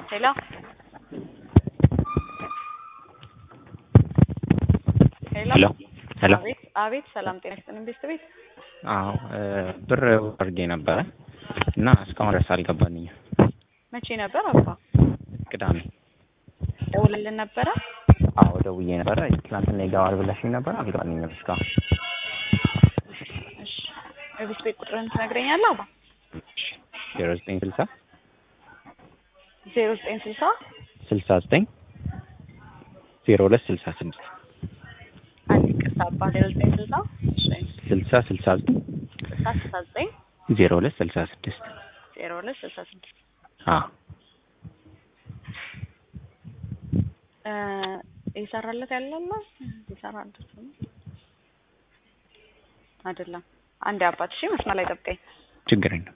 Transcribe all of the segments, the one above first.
ሄሎ ሄሎ ሄሎ ሄሎ አቤት አቤት ሰላም ጤና ይስጥልን ቤት ቤት አዎ ብር አድርጌ ነበረ እና እስካሁን ድረስ አልገባልኝም። መቼ ነበር አባ ቅዳሜ ደውልልን ነበረ አዎ ደውዬ ነበረ። ትናንትና ይገባል ብለሽኝ ነበር፣ አልገባልኝም እስካሁን። እሺ የቤት ቤት ቁጥርን ትነግረኛለህ አባ ዜሮ ዘጠኝ ስልሳ ዜሮ ዘጠኝ ስልሳ ስልሳ ዘጠኝ ዜሮ ሁለት ስልሳ ስድስት አንድ ይቅርታ አባ ዜሮ ዘጠኝ ስልሳ እሺ ስልሳ ስልሳ ዘጠኝ ስልሳ ስልሳ ዘጠኝ ዜሮ ሁለት ስልሳ ስድስት ዜሮ ሁለት ስልሳ ስድስት አዎ እ እየሰራለት ያለና እየሰራለት ነው አይደለም። አንድ አባት እሺ፣ መስመር ላይ ጠብቀኝ። ችግር የለም።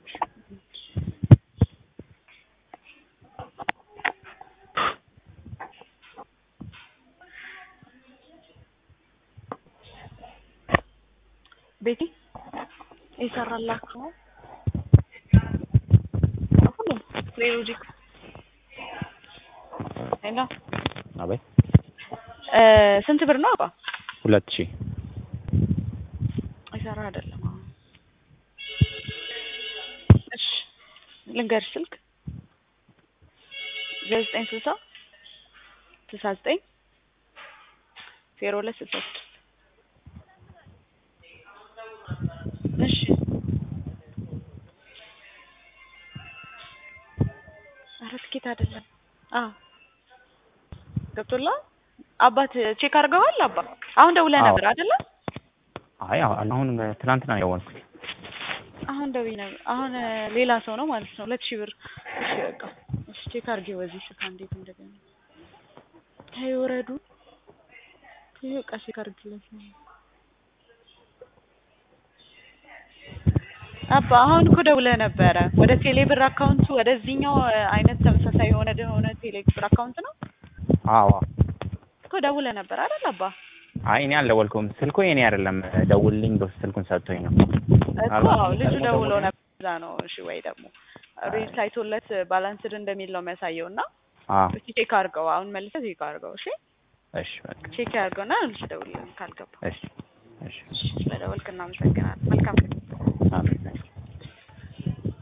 ቤቲ እየሰራላችሁ ነው ሁሉም ሎጂክ ሄሎ አቤት እ ስንት ብር ነው አባ? ሁለት ሺህ አይሰራ አይደለም። አሁን እሺ ልንገርሽ ስልክ ዘጠኝ ስልሳ ስልሳ ዘጠኝ ዜሮ ሁለት ስልሳ ስድስት እሺ ኧረ ትኬት አይደለም። አዎ ገብቶልሃል? አባት ቼክ አድርገዋል? አባ አሁን ደውለህ አዎ። ነበር አይደለ? አይ አሁን ትናንትና ነው የደወልኩት። አሁን ደውዬ ነበር። አሁን እ ሌላ ሰው ነው ማለት ነው። ሁለት ሺህ ብር። እሺ በቃ እሺ ቼክ አድርጌው በዚህ ስልክ እንዴት እንደገና ተይ ወረዱ። ይሄ በቃ ቼክ አድርግለት ነው አባ አሁን እኮ ደውለህ ነበረ ወደ ቴሌ ብር አካውንቱ ወደዚህኛው እ አይነት ተመሳሳይ የሆነ የሆነ ቴሌ ብር አካውንት ነው አዎ እኮ ደውለህ ነበር አይደል አባ? አይ እኔ አልደወልኩም። ስልኩ የኔ አይደለም። ደውልልኝ ብሎ ስልኩን ሰጥቶኝ ነው። እኮ አዎ ልጁ ደውሎ ነበር። እዛ ነው እሺ። ወይ ደግሞ ሬድ ታይቶለት ባላንስድ እንደሚል ነው የሚያሳየው እና አዎ እስኪ ቼክ አድርገው። አሁን መልሰህ ቼክ አድርገው። እሺ እሺ በቃ ቼክ አድርገውና ልጅ ደውልልን ካልገባ። እሺ እሺ እሺ ስለደወልክ እናመሰግናለን። መልካም ቀን። አሜን